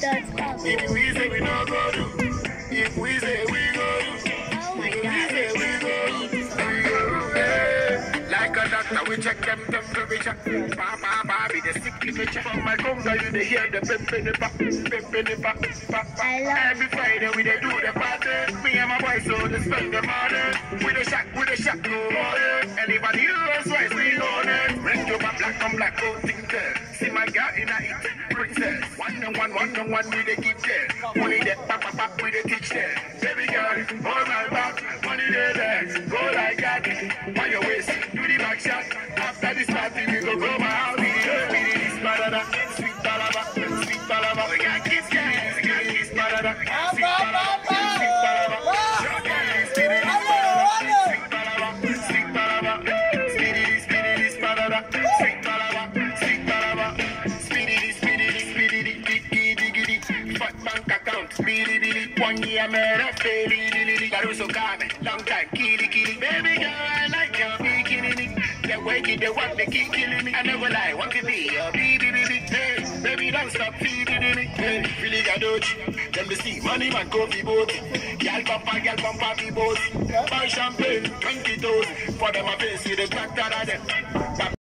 If If we say we no go do, if we say we go do, Oh my if we god. say we go do, we go do. eh. Like a doctor, we check them temperature. Ba ba ba, be the sick picture. From my conga, you dey hear the pep in the pa, pep in the pa, pa, pa. I love- Every Friday we dey do the party. Me and my boys so they spend the money. We dey shack, we dey shack, go on Anybody who knows why we on it. Ring your back, black on black, go think there. See my girl in a it, princess. One and one, one and one, we dey keep there. Money there, pa pa pa, we dey teach there. Baby girl, hold my back, money there, there. Go like that, on your waist, do the back shot. After this party, we go go my house. Yeah, we need this balada, sweet balada, sweet balada. We got kiss, yeah, we got kiss balada, sweet balada, sweet balada. Speedy, this balada, sweet balada, sweet balada. Speedy, this, speedy, this balada, sweet balada, sweet balada. Speedy, this, speedy, this, speedy, this, diggy, diggy, diggy. Fat bank account, speedy, diggy. One year, man, I feel it, it, it. Caruso Carmen, long time, kitty, kitty. Baby girl, I like your bikini. The way you the work, they keep killing me. I never lie, want to be your baby, baby. Hey, baby, don't stop feeding me. Hey, Philly Gadochi, them the see money man go be boat. Girl bumper, girl bumper be boat. Buy champagne, 20 toes. For them, I face you the crack that of them.